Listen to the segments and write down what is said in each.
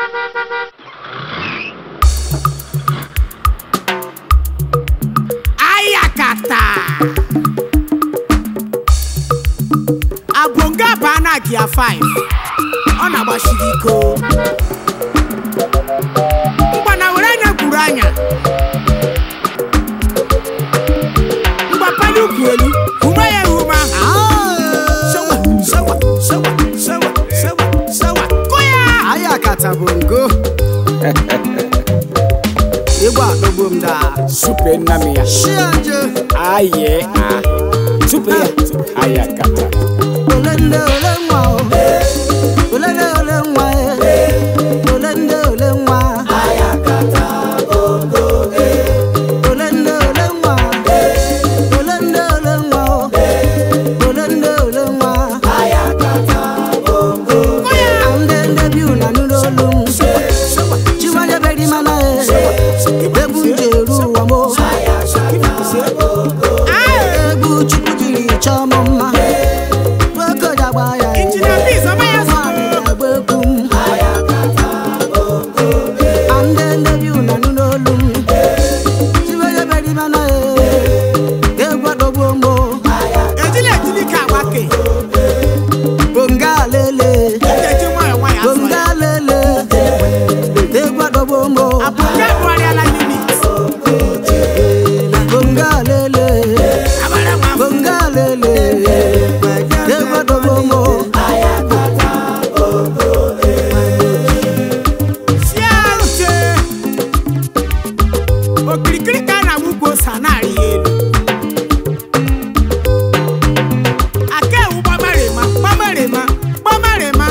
ayakata abonga baa na gia 5 ọ na-agbachiri iko mgbana were anya gwuru anya mgbapali ukwu elu ume ya ehume ahụ sewa sewa sewa sewa sewa sewa kụ ya anyị akata bụ ngo ịgba akpọgbo m daa supe nna m ya shianje aye a supe ya ayakata ole nne ole nwa o ole nne ole nwa e ole nne ole nwa ole nne ole nwa ole nne ole nwa o ole nne ole nwa ndị ndị bi ụna nụrụ olu m chiwanye beri mana e egwu m ji eru ụwa mo egwu chukwu jiri chọọ m mma nwoke ji agba ya e. injinia biz ọma ya Nwaanyị zụrụ na-agba egwu m ndị ndị bi ụna nụrụ olu m chiwanye beri mana e egwu adọgbuo mgbo ejila ejili ka agbake bonga lele eji nwayọ nwayọ azụ bonga lele egwu adọgbuo mgbo abụja bụgharịala unit bonga lele abara nwa afọ bonga lele egwu adọgbuo mgbo sie uche okirikiri ka a na-agba ugbo ose a na-arị ya elu aka ewu gbamarịma gbamarịma gbamarịma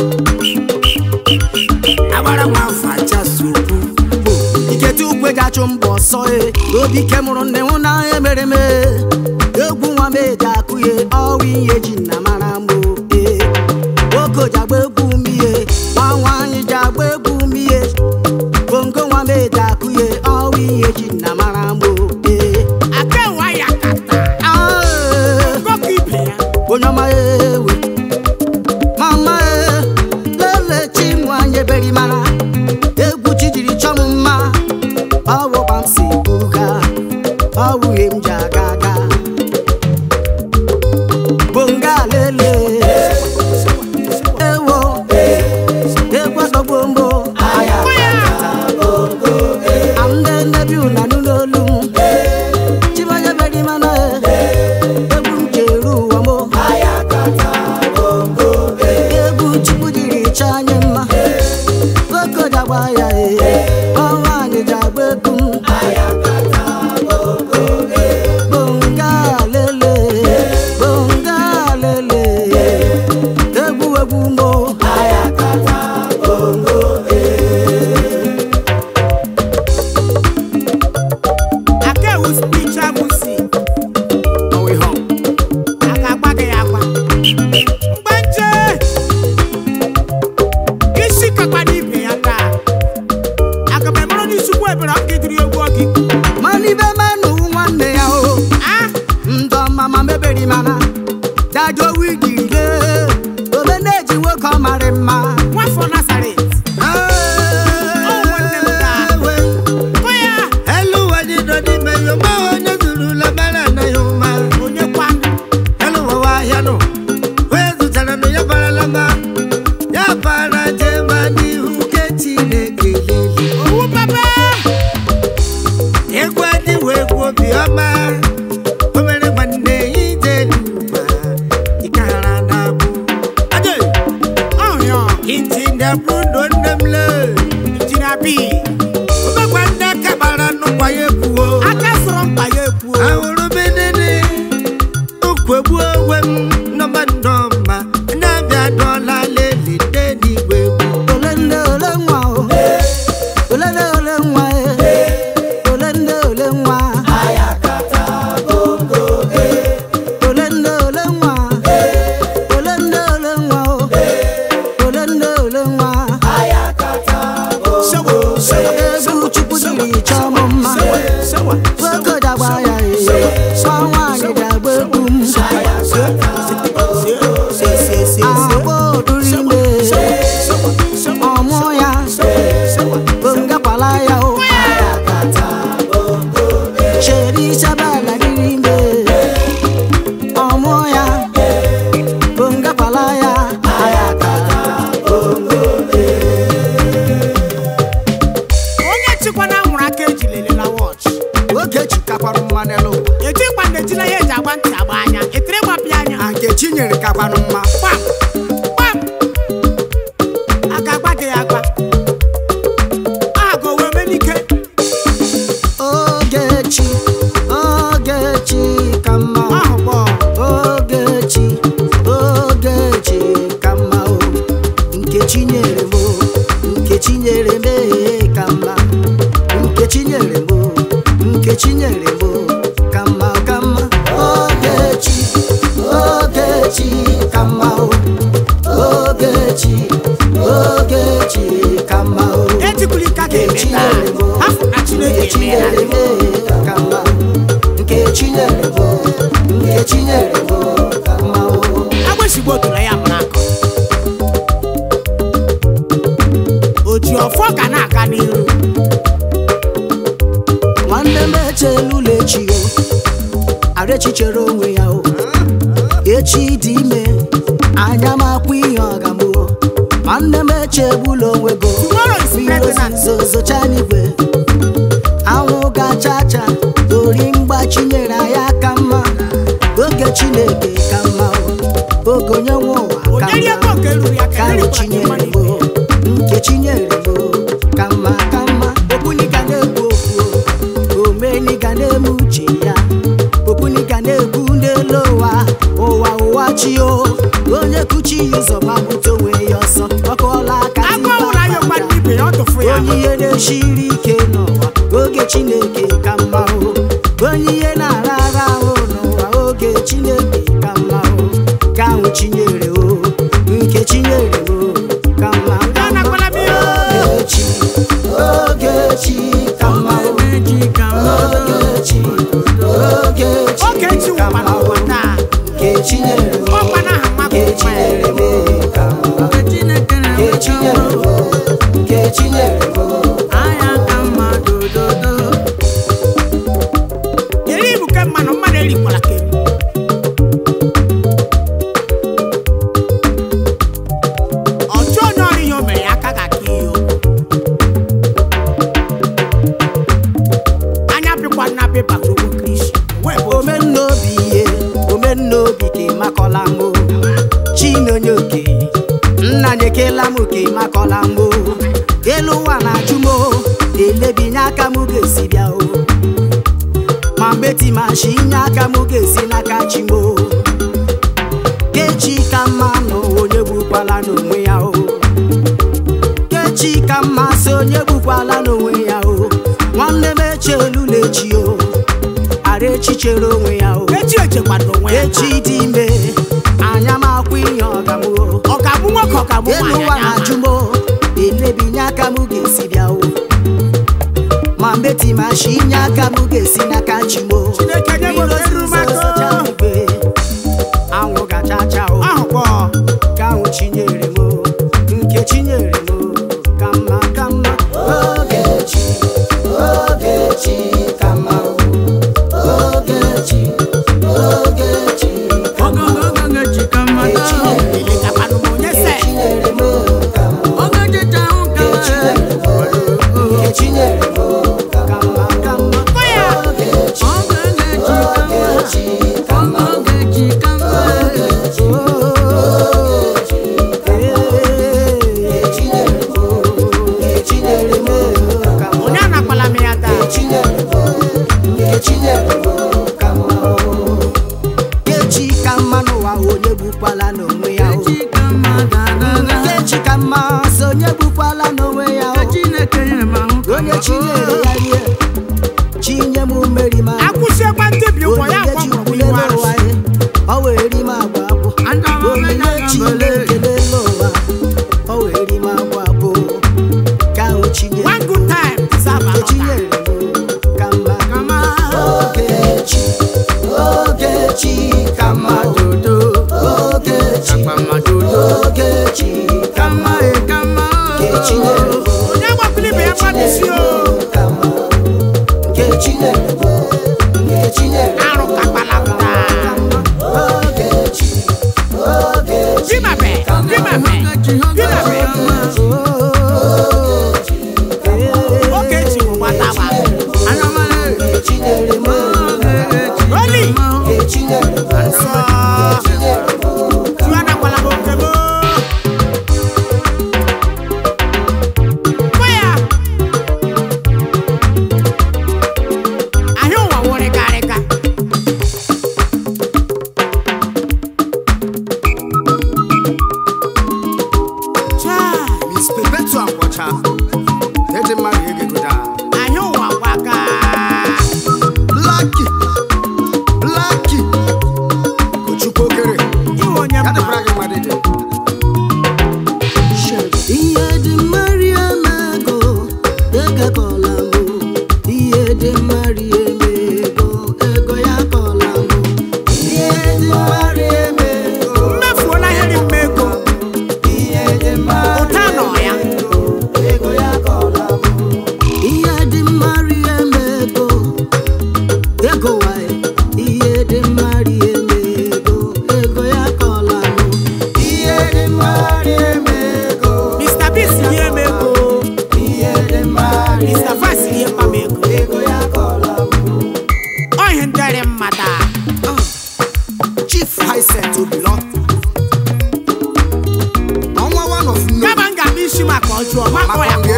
agbara nwa afọ achasukwu bụ iketu ukwe ji achụ mbọ ọsọ e obi ike mụrụ nne nwụ na emere m e. egwu nwa m eji akụ ye ọwa ihe ji na mara mgbo e nwoke ji agba egwu m ihe nwa nwaanyị ji agba egwu m ihe bongo nwa m eji akụ ye ọwa ihe ji na mara mgbo e aka ewu aya kata Ah, e. ngọkọ ibe ya onye ọma ewe mama e lele chi nwanyị eberi mara egwu chi jiri chọọ m mma ọwụkwa m si buga ọwụghị m ji aga aga bonga lele ewo egwu ọtọgbo mgbo ndị nnebi ụna n'olu m chimanya beri mana e egwu m ji eru ụwa mo egwu chukwu jiri chọọ anyị mma nwoke ji agba ya e ọnwa anyị ji agba egwu m bonga lele bonga lele egwu egwu mo aka ewu spiritual music ọwụ ihe ọ a ga-agba gị ya agba mgbanje isi kakwa n'ibe ya taa aga m emere n'isi ukwu ebere ọ ga-ediri egwu ọgị mana ibe manụ nwanne ya o ah ndọ mama meberi mana dajo wigile ole na-eji nwoke ọ marị mma nwafọ nazaret nwanne m taa. kụ ya Eluwa dị nọ n'ime ya ọma onye zurula mara na ya ụma onye kwa Eluwa wa ahịa nọ onye zụtara nụ ya barala ma ya bara jee ma n'ihu ke Chineke lele owu papa egwu adịwo egwu obiọma o mere nwanne ya ije n'ụwa ịkara na abụ Ade! ọhịa Iti ndị abụ ndụ nne m lee injinia bi Omekwa nne kabara nnukwu ya ekwuo aka sọrọ mkpa ya ekwuo ahụrụ m edede ukwegbu onwe m nọma nnọma na-abịa dọla leli nde n'igwe egwu ole nne ole nwa o ole nne ole nwa e ole nne ole nwa ole nne ole nwa ole nne ole nwa o ole nne ole nwa sewa sewa egwu chukwu jiri chọọ m mma sewa sewa nwoke ji agba ya e nwa nwaanyị ji agba egwu m agba oduri mgbe ọmụ ya chinyere m ee, ka mma nke chinyere m o, nke chinyere m o, ka mma ka mma ogechi ogechi ka mma o ogechi ogechi ka mma o etikwuli ka ga-eme taa hafụ na chineke chinyere emeela m ka mma nke chinyere m nke chinyere m ka mma o agbịsịgbo otoro ya mụrụ akọ o ji ọfọ ga na-aga n'iru nwanne m echelula echi o arechi chere onwe ya o echi dị ime anya m akwa ihe ọgamụ nwanne m echegbula onwe go Tomorrow is mmiri pregnant. ozuzo zocha n'igwe anwụ gacha cha ori mgbachi nyere anyị aka mma oge chineke ka mma o oge onye nwe ụwa ka onyeri ego mma nke ruru ya ka ka erikwara chinyere mmadụ m ibe ya. nke chinyere m ka mma ka mma okpuniga na-ekwu okwu omeniga na-eme uche ya okpuniga na-ekwu n'elu ụwa ụwa ụwa chi o onye kuchi ya ụzọ gbapụta onwe ya ọsọ ọkụọla aka agụ ọhụrụ anya gwa ndị ibe ya ọ tụfu ya onye ihe na-esiri ike n'ụwa oge chineke ka mma o onye ihe na-ara ara ahụ n'ụwa oge chineke ka mma o ka ahụ chinyere o nke chinyere o ka mma Ya nakwala m ihe. ogechi ogechi ka mma o ogechi ogechi oge echi ka nwụkwana mma o ụwa taa nke chinyere o ọkwa na aha mmadụ nke chinyere o ka mma nke chinyere o nke chinyere o eri ibu ke mmanụ mmadụ erikwala ka eri ọjọọ onye ọrụ ihe o mere ya aka ga-aka ihe o anya pịkwa nna pịpa ogbo kristi wee bụ ome omennaobi ihe omennaobi ka ịmakọla mbụ chinonye oke nna nyekela m ka ịmakọla mbụ elu ụwa na-ajụ m o, elebinye aka m ga-esi bịa o ma mgbe timashi inye aka m ga-esi n'aka chi m o kechi ka mma nọ onye gbukwala n'onwe ya o kechi ka mma sị onye gbukwala n'onwe ya o nwanne m echelula echi o ara echi chere onwe ya o echi echekwado onwe ya echi dị ime anya m akwụ ihe ọgamụ ọ ga-abụ nwoke ọ ga-abụ elu nwaanyị ụwa anya na-ajụ m o, elebinye aka m ga-esi bịa o ma mgbe timashi inye aka m ga-esi n'aka chi m o Chineke nye m Mmiri ohere ozuzo maka- zocha n'igwe, anwụ gachacha o ahụkwa ka ahụ chinyere m o, nke chinyere m o, ka mma ka mma ogechi ogechi ka mma o ogechi ogechi ka mma o elekakwanụ m onye se chinyere m o, ka mma chinyere m o, nke chinyere m o, ka mma ka mma Gwa ya. ogechi ogechi ka mma ogechi onye anakwala m ya taa kechi ka mma n'ụwa onye gbukwala n'onwe ya o. kechi ka mma sị onye gbukwala n'onwe ya o. onye chinyere ya rie chinye m mmeri ma akwụsiekwa ndị bi ụgwọ ya onyinye agwọ chukwu mụrụ iwu n'elu ụwa arụsị ya ọ wee ri m agwa abụ onyinye chineke n'elu ụwa ọ wee ri m agwa abụ ka ahụ chinyere one good time deserve another. chinyere m ka mma ogechi ogechi ka mma ogechi ogechi ka mma nke chinyere m onye agbakwala ibe ya mmadụ isi o ka mma nke chinyere m nke chinyere m arụ kakwala m taa ogechi ogechi bimabe bimabe bimabe oge eji bụ gbata gba nke chinyere m oli nke chinyere m nsọ chinyere m tu anakwala m oke m gwa ya ahịa ụwa wụrịgarịga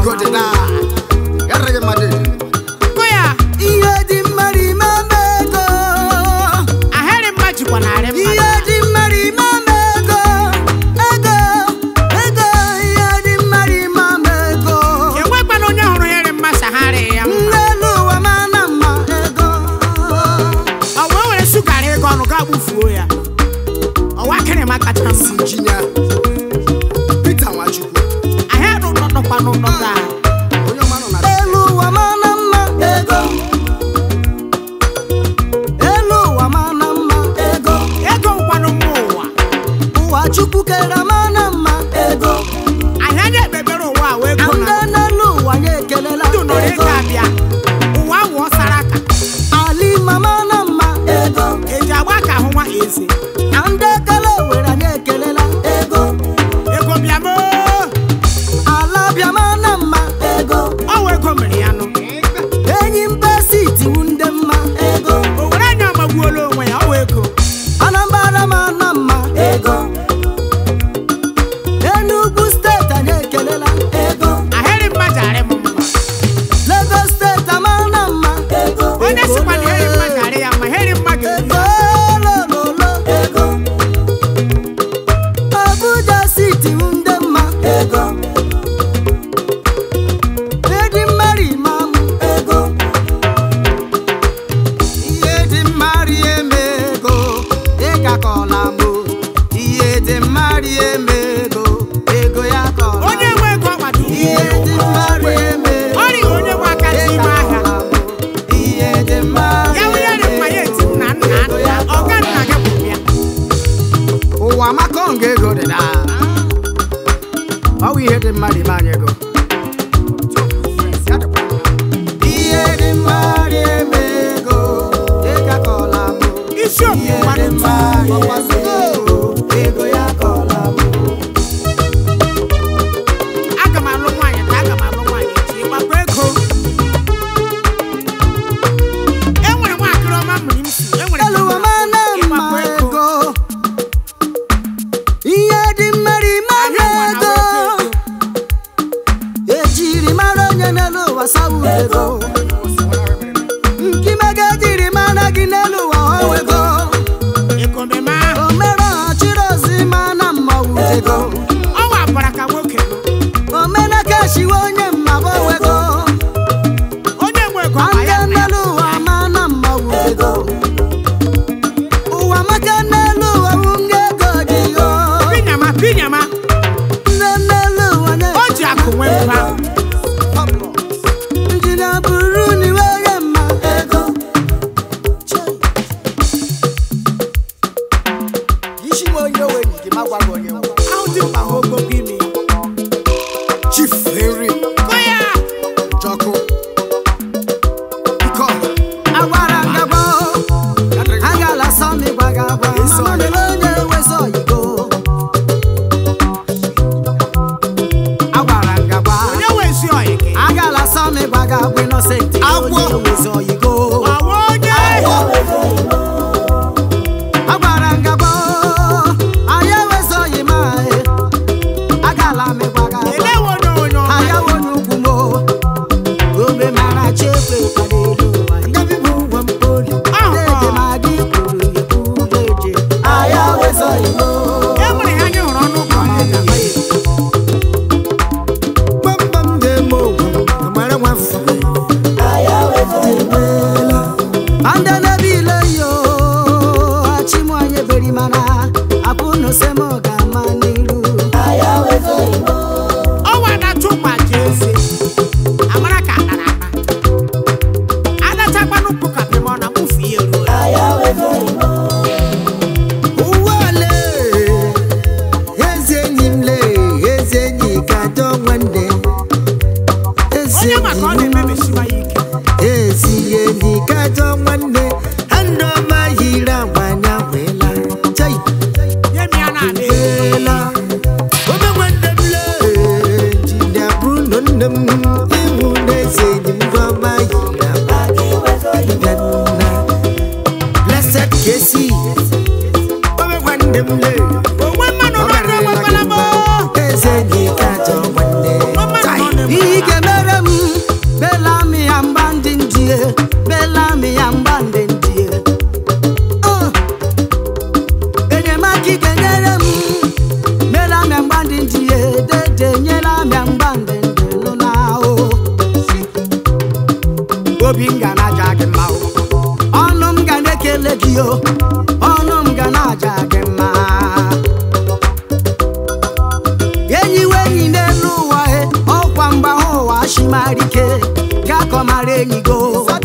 ego dị na gara gị mmadụ Kụ ya, ihe dị mmadụ ime ama ego ahịrị mma jikwa narị mmadụ. ihe dị mmadụ ime ama ego ego ego ihe dị mmadụ ime ama ego Enwekwana onye hụrụ ya mma sagharị ya mma. n'elu ụwa ma na mma ego Ọ wee were sugara ego ọnụ gaa gbufuo ya. Ọwa kịrịma kacha mma. injinia Peter Nwachukwu Ahịa nụ nọ nọkwa n'ụlọ gaa. onye ọma nọ na elu ụwa ma na mma ego elu ụwa ma na mma ego Ego nkwanụ mma ụwa. ụwa chukwu kere ma na mma ego Ahịa na-ekpebere ụwa a wee gụ na ndị n'elu ụwa ya ekelela ndụ nọrọ ego ego abịa. Ụwa wụọ sara aka. ali mama na mma ego Eji agba ka ahụ nwa eze. na ndị ekele were anyị ekelela ego Ego bịa moo. ala bịa ma na mma ego Ọ wụ ego mere ya nụ. enyi mba siti wu ndị mma ego O were anya ọmagbuola onwe ya, ọ wụ ego. anambra ma na mma ego enugwu steeti anyị ekelela ego Ahịrị mma jarị m mma. lagos steeti ama na mma ego Onye sịkwa na ahịrị mma jarị ya mma, ahịrị mma ga-eri ego ya. lololo ego abuja siti wu ndị mma ego edi mmari imam ego ihe dị mmari eme ego ịga kọla mụ ihe dị mmari eme ego ego ya kọla Onye nwe ego ọkpata ihe dị mmari eme ego Ọ rịghị onye nwe aka n'ime ahịa. ihe dị mmari Ya wụnye dị mma ya eti nna nna nna. Ọga nna gị bụ ya. ụwa maka nga ego dị na ọ bụ ihe dị mmadụ ime anyị ego ihe dị mmadụ eme ego ịga kọla mụ Isi okwu ihe dị mmadụ mmadụ ọgbasa ego ego ya kọla mụ aga m alụ nwaanyị ka aga m alụ nwaanyị echi ịgbakọ ego e nwere nwaakịrị ọma mmiri m si e nwere elu ụwa ma na mma ịgbakọ ego ego ihe dị mmadụ ime Ahịa ụwa na ego ejiri mara onye n'elu ụwa sawu ego nkimega jiri mara gị n'elu ụwa ọwego ego mmemme ahụ o mere ọchịrị ozi ma na mmanwụ ego ọnwa bara ka nwoke nọ. omenaka shiwe onye mmaba owego onye nwe ego ọkpa ande ya nna ya n'elu ụwa ma na mmanwụ ego ụwa maka n'elu ụwa wụ nga ego dị yo pinyama pinyama nne n'elu ụwa na o ji akụ nwee mba njina buru n'iwe onye mma ego isi nwe onye owe gị ma gwa gị onye nwe ahụ dị mkpa ha ogbogbo imi chief henry kụ ya Jọkụ Iko Agwara ngagba Agala sọmi gbaga agwa Mama mere onye wezọ yigo Agwara ngagba onye wee ezi ọyị gị Agala sọmi gbaga agwa Innocent onye wezọ yigo ọwa onye Agwara ngagba Anya wezọ yima Agala mi gbaga agwa elewe onye onye ọma ayawo n'ugwu mo ome mara chekwe kwadoro ụwa ngabi bụ ụgwọ mpoli na-eje ma gị kwuru ekwu eje ayawo zọ igbo e nwere ha anyị hụrụ ọnụ ụgwọ ọma gbamgbam na-eme ogwu amara nwafọ ande n'ebe ile yo achịmụ anyị beri mana apụ n'osem ga-ama n'iru ọnwa na-atụ gbaji eze amara ka anara ana adachakwanụ ụkwụ ka pịma ọ na mụfu ihe ruo ụwa le eze enyi m le eze enyi ka dọ nwanne eze onye maka ọ enyi m na-emebisiwa ya ike ezi enyi ka dọ nwanne ha ndị ọma yiri agwa anya wela chai nye m ya na-ala ego wela ome nwanne m le jinia bruno nne m iwu na eze enyi m ndị ọma yiri agwa ya nna blessed kesi ome nwanne m le onwe mmanụ n'ọdụ enwekwala m eze enyi ka dọ nwanne onwe mmanụ chai n'ọdụ ihe ike yo ọnụ m ga na-aja gị mma enyi we enyi n'elu ụwa e ọkwa mgba ha ụwa shimarike gakọmara enyi go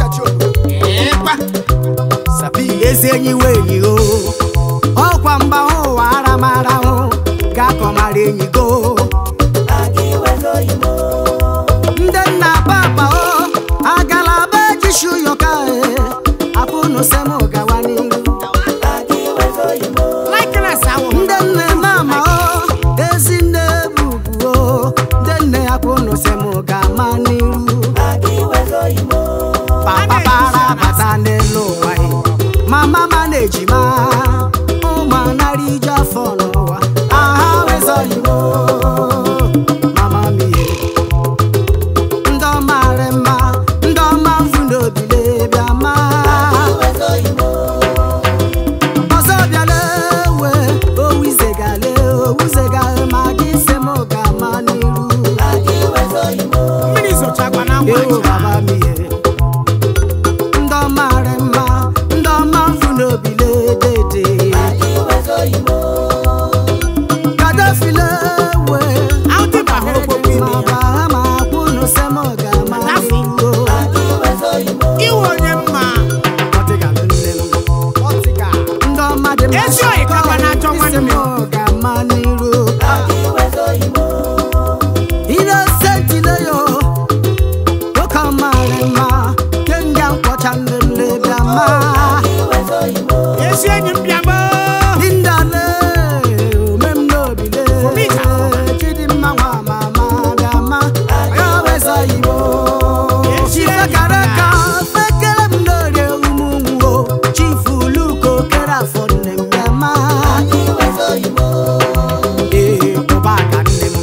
ezi enyi we enyi o ọkwa mgba ha ụwa aramara hụ gakọmara enyi go ndị nna papa o agalaba ejishu yoka e apụnụ sem gawa n'iru likeness ahụ ndị nne mama o ezi nne bubu o ndị nne apụnụ sem gama n'iru papa para bata n'elu ụwa e mama ma na-ejima ụmụ anara ije afọ n'ụwa aha wezọghịmo mama m ihe ndị ọma rị mma ndị ọma mfu n'obile bịa ma ọzọ bịala ewe owuzegale owuzegale ma gị se m ga-ama n'iru mmiri zochakwa na ngwa ewo baba m ihe ndị ọma rị mma ndị ọma mfu n'obile dede kadafile ewe ahụ dịba hụrụ gbogbo ime ma ya bahama kwunu se m ga-ama Kadafi. n'iru iwe onye mma ọdịgalụ nne m ndị ọma dị mma Ezi oyi kakwa na-achọ nwanne. isi m ga-ama n'iru inosentileyo oke ọmarị mma kenga nkwọcha nlele bịa ma ezi enyi m bịa gboo dindale omem n'obile Omija. chidimma nwa mama bịa ma ya weza igbo Ezi enyi m chifekara bịa. ka fekere m n'orie ụmụnwo chifu luko kere afọ nne m bịa ma ee ụbaka nne m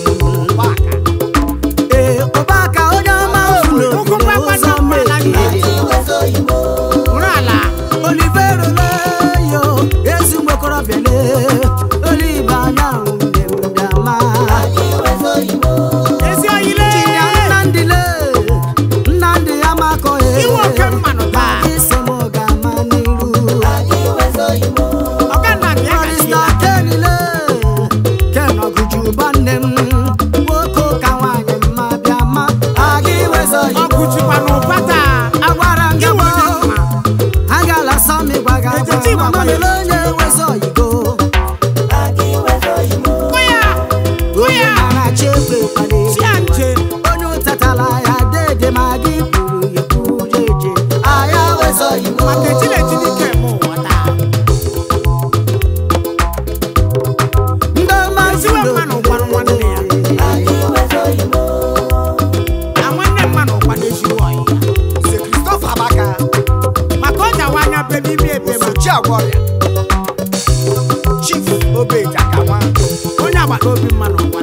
ee ụbaka onye ọma funu Ụkwụ mgbakwa ụzọ na mgbala gị. mmehie nụrụ ala olivero leyo ezi nwokorobịa le olive anyanwụ nne m bịama ezi oyile chinya nnamdị le nnamdị amakọghị iwe oke mmanụ taa isi m ga-ama n'iru ọga nna m ya Barista gachila Ken le Ken ọgụjuba nne m nwoke ụka nwaanyị mma bịama aga iwezọ ọkụ jikwa n'ụba taa agwara m gị iwe onye gboo mma agala sọmi gwaga Ejechi agwa gbagba mamele onye wezọ yigo Hụ ya hụ onye ya mara chi ekwe kpali chia nche onye ụtatala ya dede ma gị kwuru ya kwuru jeje aya wezọ yigo maka etileji n'ike eme ụwa taa ndị ọma Eziwe mmanụ gwanụ nwanne ya. na nwanne mmanụ ụkwa n'ezigbo ọyị Nze Christopher Abaka, maka ọ jawa anya bebe ime ebe ma Osochi Agwọrịa, Chief Obeja Kawa, onye agbata obi mmanụ